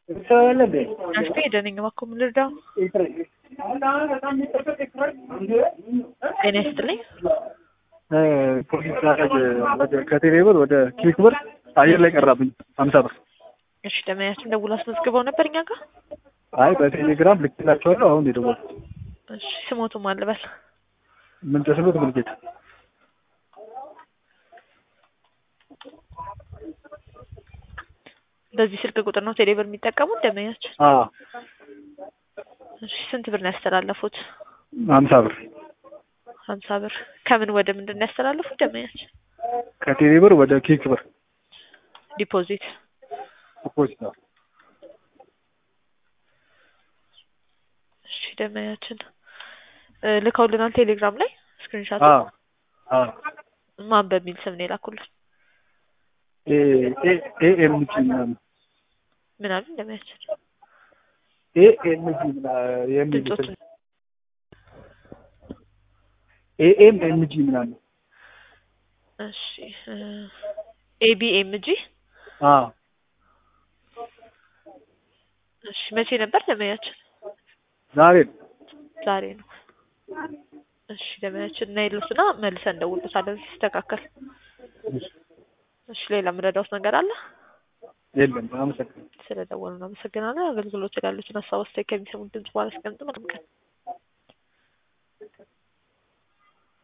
አሽቴ ሄደንኝ እባክዎ ምን ልርዳው? ጤና ይስጥልኝ። ፖሊስ ዛሬ ወደ ከቴሌ ብር ወደ ኪክ ብር አየር ላይ ቀራብኝ ሀምሳ ብር። እሺ ደመኛችን ደውሎ አስመዝግበው ነበር እኛ ጋር። አይ በቴሌግራም ልክላቸዋለሁ። አሁን የደወልኩት እሺ ስሞቱም አልበል ምን ተስኖት ምልጌታ በዚህ ስልክ ቁጥር ነው ቴሌብር የሚጠቀሙት ደመኛችን? አዎ እሺ ስንት ብር ነው ያስተላለፉት? ሀምሳ ብር ሀምሳ ብር ከምን ወደ ምንድን ነው ያስተላለፉት ደመኛችን? ከቴሌ ብር ወደ ኪክ ብር ዲፖዚት ፖስታ እሺ ደመኛችን እ ልከውልናል ቴሌግራም ላይ ስክሪንሻት አዎ አዎ ማን በሚል ስም ነው የላኩልን? ኤ ኤ ኤ ኤም ጂ ምናምን ምን አሉ ደመኛችን? ኤ ኤም ጂ ምናምን የሚል ድምፆት ስም ኤ ኤም ኤም ጂ ምናምን እሺ ኤቢኤምጂ አዎ እሺ መቼ ነበር ደመኛችን? ዛሬ ነው። ዛሬ ነው። እሺ ደመኛችን እና የሉትና መልሰን እንደውልበታለን ሲስተካከል። እሺ ሌላ የምረዳውት ነገር አለ? የለም አመሰግናለሁ። ስለደወሉ ነው አመሰግናለሁ። አገልግሎት ያሉትን ሀሳብ አስተያየት ከሚሰሙት ድምጽ በኋላ አስቀምጡ። መልካም ቀን